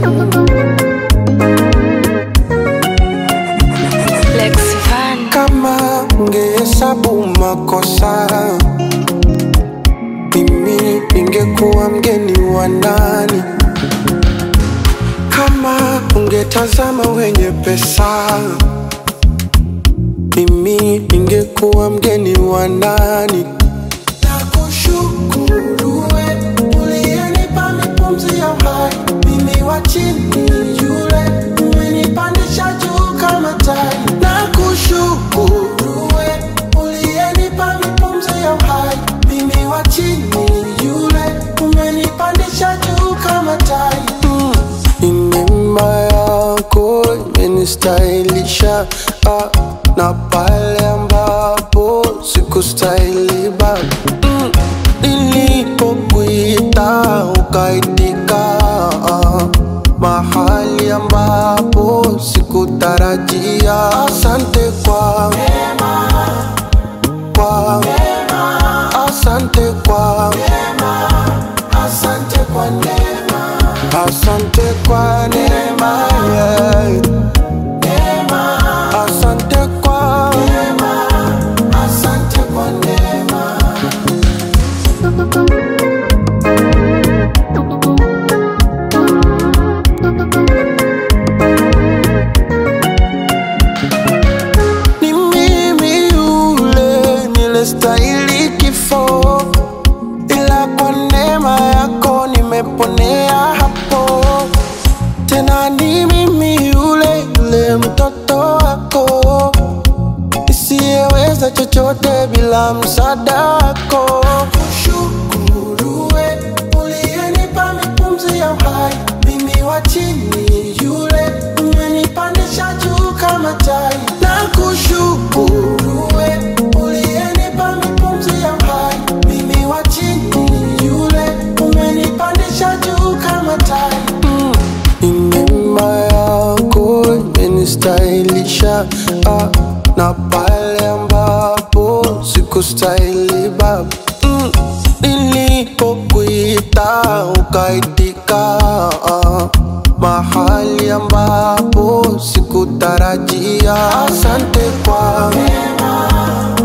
Lex Van. Kama ungehesabu makosa, mimi ningekuwa mgeni wa nani? Kama ungetazama wenye pesa, mimi ningekuwa mgeni wa nani? Nakushukuru we uliyenipa mipumzi ya uhai, mimi wa chini yule umenipandisha juu kama tai. Nakushukuru we uliyenipa mipumzi ya uhai, mimi wa chini yule umenipandisha juu kama tai. Mm. Ni neema yako imenistahilisha ah, na pale ambapo sikustahili baba mm. Nilipokuita ukaitika ah, mahali ambapo sikutarajia. Asante kwa kwa asante kwa asante kwa neema asante kwa neema yeah. asante kwa asante kwa neema ni mimi yule nilestahili kifo, ila kwa neema yako nimeponea hapo. Tena ni mimi yule yule mtoto wako nisiyeweza chochote bila msaada wako. Kushukuru we uliyenipa mipumzi ya uhai, mimi wa chini yule umenipandisha juu kama tai. Na kushukuru we uliyenipa mipumzi ya uhai, mimi wa chini yule umenipandisha juu kama tai. Mm. Ni neema yako imenistahilisha ah, na pale ambapo sikustahili baba mm. Nilipokuita ukaitika ah, mahali ambapo sikutarajia. Asante kwa